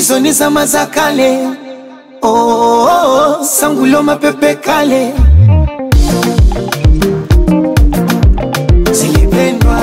hizo ni zama za kale. Oh, oh, oh, sangulo mapepe kale zilipendwa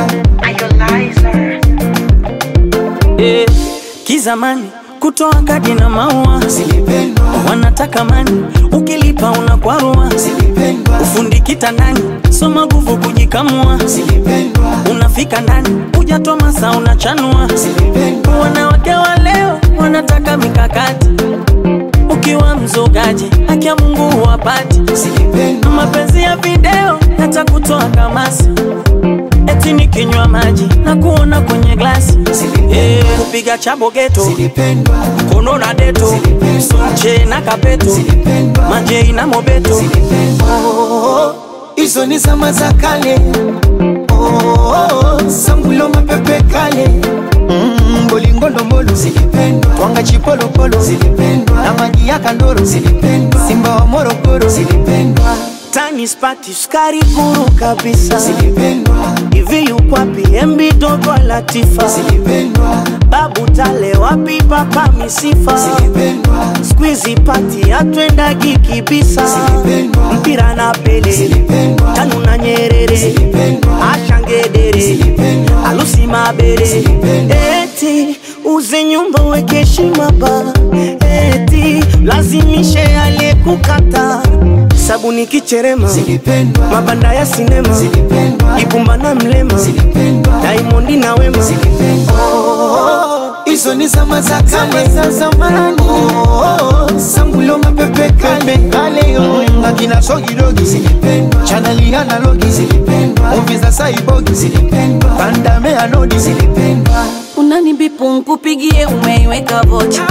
Eh, kizamani kutoa kadi na maua zilipendwa wanataka mani, ukilipa unakwarua. zilipendwa Ufundi kitandani, soma nguvu kujikamua. zilipendwa Unafika ndani, hujatoa masaa unachanua. zilipendwa Wanawake wa leo wanataka mikakati, ukiwa mzogaji haki ya Mungu huwapati. zilipendwa Mapenzi ya video yatakutoa kamasi, eti nikinywa maji na kuona kwenye glasi. Eh, kupiga chabo geto zilipendwa kono na deto sonche na kapeto zilipendwa majei na mobeto Oh, hizo ni zama za kale Oh, sangulo mapepe kale Mm, bolingondombolo zilipendwa twanga chipolopolo zilipendwa na maji ya kandoro zilipendwa simba wa morogoro zilipendwa tani spati sukari guru kabisa zilipendwa hivi yukwapi embi dogo latifa zilipendwa babu tale wapi papa misifa zilipendwa skwizi pati atwendagi kibisa Zilipendwa. mpira na pele zilipendwa tanu na nyerere zilipendwa ashangedere zilipendwa alusi mabere Zilipendwa. eti uze nyumba weke heshima ba eti lazimishe aliyekukata sabuni kicherema zilipendwa mabanda ya sinema zilipendwa ibumba na mlema zilipendwa daimondi na wema Oh, hizo ni zama za kale za zamani. Oh, sangulo mapepe kale kale yo akina sogidogi zilipendwa, chaneli analogi zilipendwa, movie za saibogi zilipendwa, bandame anodi zilipendwa. unanibipu nkupigie umeiweka vocha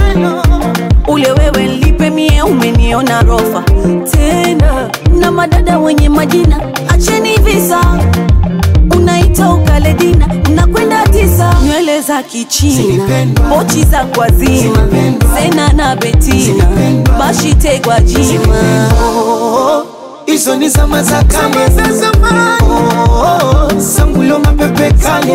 ule wewe lipe mie umeniona rofa tena na madada wenye majina acheni visa unaita ukaledina nakwenda tisa nywele za kichina Zilipendwa. pochi za kwazima Zilipendwa. zena na betina Zilipendwa. bashitegwa jima Oh, hizo ni zama za kale za zamani. Oh, sangulo mapepe kale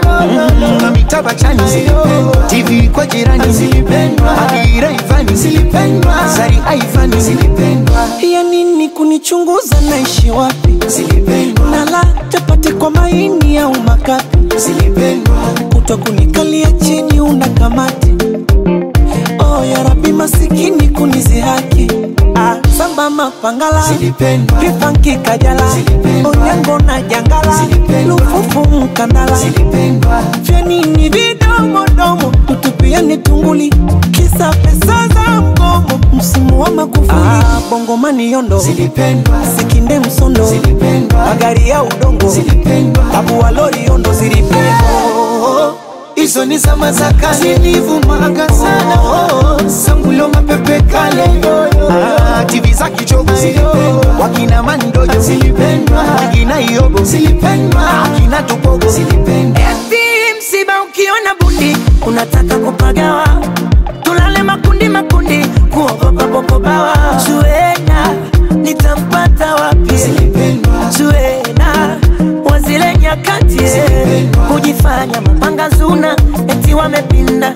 Mm, na mitaba chani zilipendwa, TV kwa jirani zilipendwa, Adira Ivani zilipendwa, Zari Aivani zilipendwa, ya nini kunichunguza naishi wapi zilipendwa, nala chapati kwa maini au makapi zilipendwa, kutwa kunikalia chini una kamati oh, ya rabi masikini kunizihaki ah, samba mapangala zilipendwa, vipanki kajala Zilipendwa. onyango na jangala Zilipendwa. lufufu mkandala zilipendwa, vya nini vidomodomo tutupiani tunguli kisa pesa za mgomo msimu wa makufuli ah, bongomani yondo zilipendwa, sikinde msondo zilipendwa, magari ya udongo zilipendwa. tabu wa lori yondo zilipendwa Oh, hizo ni zama za kale zilivumaga sana oh, sangulo mapepe kale ah, TV za kichogo zilipendwa, wakina mandojo zilipendwa, wakina iobo zilipendwa, akina tupogo zilipendwa, Eti msiba ukiona bundi unataka kupagawa, tulale makundi makundi, kuogopa popobawa. Zuena nitampata wapi? zilipendwa, Zuena wazile nyakati Zilipendwa. kujifanya mapanga zuna, eti wamepinda,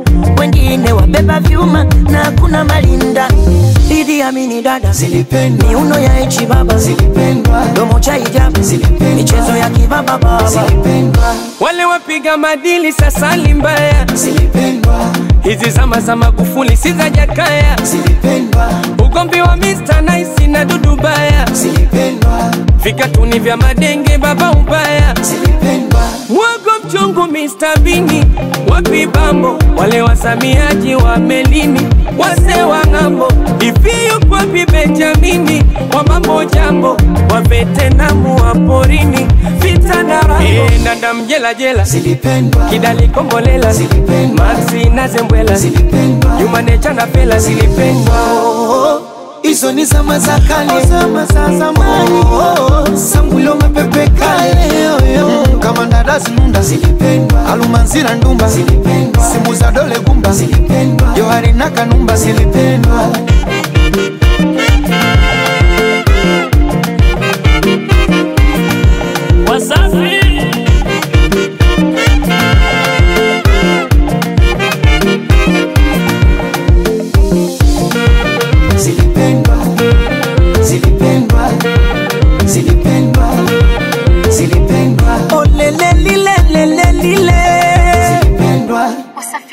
wengine wabeba vyuma na kuna malinda. Idi Amini dada zilipendwa, miuno ya echi baba zilipendwa, domo cha hijabu Zilipendwa. michezo ya kibaba baba zilipendwa, wale wapiga madili sasa ni mbaya. zilipendwa, Hizi zama za Magufuli si za Jakaya, zilipendwa, ugomvi wa Mr Nice na Dudu Baya, zilipendwa, vikatuni vya madenge baba ubaya, zilipendwa, mwogo mchungu Mr Bini, wapi bambo wale wasamiaji wa melini, wase wa ng'ambo, hivi yuko wapi Benjamini wa mambo jambo, wa vetenamu wa porini, vita na rambo, e, ndanda mjela jela zilipendwa, kidali kombolela Zilipendwa. maxi na zembwela zilipendwa. yumanecha na pela zilipendwa Oh, hizo ni zama za kale, zama za zamani. Oh, sangulo mapepe kale, mm, kama ndadazi nunda zilipendwa, alumanzira ndumba zilipendwa, simu za dole gumba zilipendwa, johari na kanumba zilipendwa.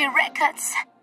Records.